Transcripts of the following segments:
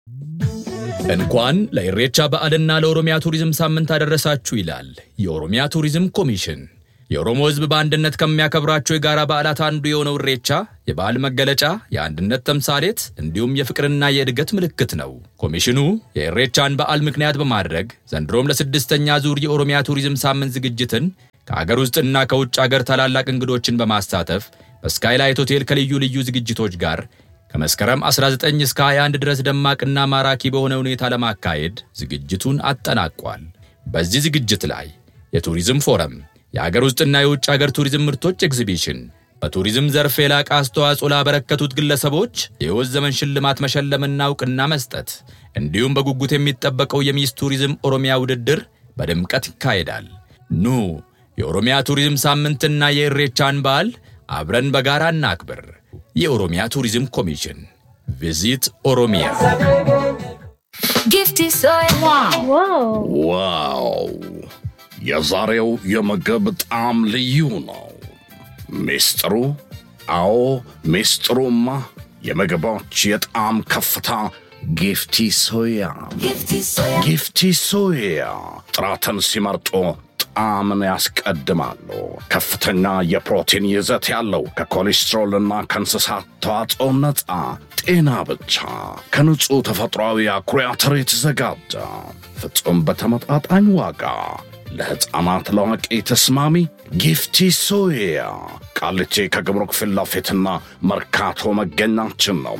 እንኳን ለኢሬቻ በዓልና ለኦሮሚያ ቱሪዝም ሳምንት አደረሳችሁ ይላል የኦሮሚያ ቱሪዝም ኮሚሽን። የኦሮሞ ሕዝብ በአንድነት ከሚያከብራቸው የጋራ በዓላት አንዱ የሆነው ኢሬቻ የበዓል መገለጫ፣ የአንድነት ተምሳሌት እንዲሁም የፍቅርና የእድገት ምልክት ነው። ኮሚሽኑ የኢሬቻን በዓል ምክንያት በማድረግ ዘንድሮም ለስድስተኛ ዙር የኦሮሚያ ቱሪዝም ሳምንት ዝግጅትን ከአገር ውስጥና ከውጭ አገር ታላላቅ እንግዶችን በማሳተፍ በስካይላይት ሆቴል ከልዩ ልዩ ዝግጅቶች ጋር ከመስከረም 19 እስከ 21 ድረስ ደማቅና ማራኪ በሆነ ሁኔታ ለማካሄድ ዝግጅቱን አጠናቋል። በዚህ ዝግጅት ላይ የቱሪዝም ፎረም፣ የአገር ውስጥና የውጭ አገር ቱሪዝም ምርቶች ኤግዚቢሽን፣ በቱሪዝም ዘርፍ የላቀ አስተዋጽኦ ላበረከቱት ግለሰቦች የሕይወት ዘመን ሽልማት መሸለምና እውቅና መስጠት እንዲሁም በጉጉት የሚጠበቀው የሚስ ቱሪዝም ኦሮሚያ ውድድር በድምቀት ይካሄዳል። ኑ የኦሮሚያ ቱሪዝም ሳምንትና የኢሬቻን በዓል አብረን በጋራ እናክብር። የኦሮሚያ ቱሪዝም ኮሚሽን ቪዚት ኦሮሚያ። Gifty soy. Wow. ዋው! የዛሬው የምግብ ጣዕም ልዩ ነው። ሚስጥሩ? አዎ ሚስጥሩማ የምግቦች የጣዕም ከፍታ ጊፍቲ ሶያ። Gifty soy. ጊፍቲ ሶያ ጥራትን ሲመርጡ ጣዕምን ያስቀድማሉ። ከፍተኛ የፕሮቲን ይዘት ያለው ከኮሌስትሮልና ከእንስሳት ተዋጽኦ ነፃ ጤና ብቻ ከንጹሕ ተፈጥሯዊ አኩሪ አተር የተዘጋጀ ፍጹም በተመጣጣኝ ዋጋ ለሕፃናት ለአዋቂ ተስማሚ ጊፍቲ ሶያ ቃሊቲ ከግብሩክ ፊት ለፊትና መርካቶ መገኛችን ነው።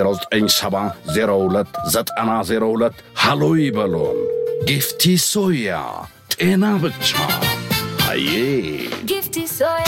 በ09702902 ሃሎ ይበሉን። ጊፍቲ ሶያ ጤና ብቻ አዬ Gifty soy.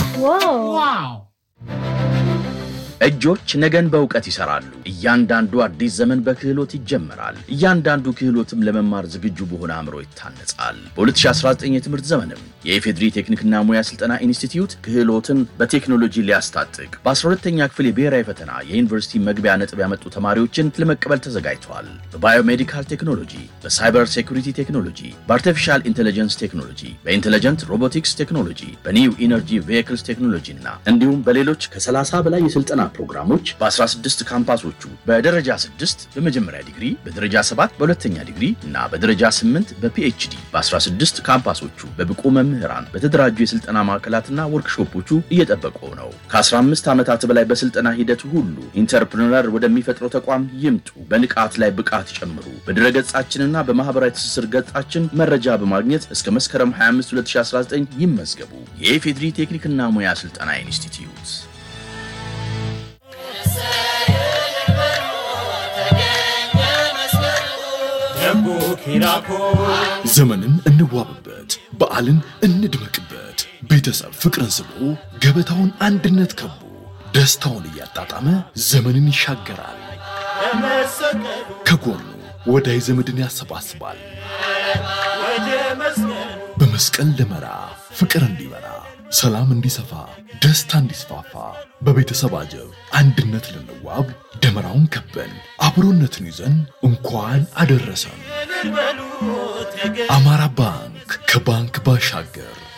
እጆች ነገን በእውቀት ይሰራሉ። እያንዳንዱ አዲስ ዘመን በክህሎት ይጀምራል። እያንዳንዱ ክህሎትም ለመማር ዝግጁ በሆነ አእምሮ ይታነጻል። በ2019 የትምህርት ዘመንም የኢፌድሪ ቴክኒክና ሙያ ስልጠና ኢንስቲትዩት ክህሎትን በቴክኖሎጂ ሊያስታጥቅ በ12ተኛ ክፍል የብሔራዊ ፈተና የዩኒቨርሲቲ መግቢያ ነጥብ ያመጡ ተማሪዎችን ለመቀበል ተዘጋጅተዋል። በባዮሜዲካል ቴክኖሎጂ፣ በሳይበር ሴኩሪቲ ቴክኖሎጂ፣ በአርቲፊሻል ኢንቴሊጀንስ ቴክኖሎጂ፣ በኢንቴሊጀንት ሮቦቲክስ ቴክኖሎጂ፣ በኒው ኢነርጂ ቬሂክልስ ቴክኖሎጂ እና እንዲሁም በሌሎች ከ30 በላይ የስልጠና ፕሮግራሞች በ16 ካምፓሶቹ በደረጃ 6 በመጀመሪያ ዲግሪ፣ በደረጃ 7 በሁለተኛ ዲግሪ እና በደረጃ 8 በፒኤችዲ በ16 ካምፓሶቹ በብቁ መምህራን በተደራጁ የስልጠና ማዕከላትና ወርክሾፖቹ እየጠበቁ ነው። ከ15 ዓመታት በላይ በስልጠና ሂደቱ ሁሉ ኢንተርፕርነር ወደሚፈጥረው ተቋም ይምጡ። በንቃት ላይ ብቃት ይጨምሩ። በድረገጻችንና በማህበራዊ ትስስር ገጻችን መረጃ በማግኘት እስከ መስከረም 25 2019 ይመዝገቡ። የኢፌድሪ ቴክኒክና ሙያ ስልጠና ኢንስቲትዩት ዘመንን እንዋብበት፣ በዓልን እንድመቅበት። ቤተሰብ ፍቅርን ስቦ ገበታውን አንድነት ከቦ ደስታውን እያጣጣመ ዘመንን ይሻገራል። ከጎኑ ወዳጅ ዘመድን ያሰባስባል። በመስቀል ደመራ ፍቅር እንዲበራ፣ ሰላም እንዲሰፋ፣ ደስታ እንዲስፋፋ በቤተሰብ አጀብ አንድነት ልንዋብ ደመራውን ከበን አብሮነትን ይዘን እንኳን አደረሰን። አማራ ባንክ ከባንክ ባሻገር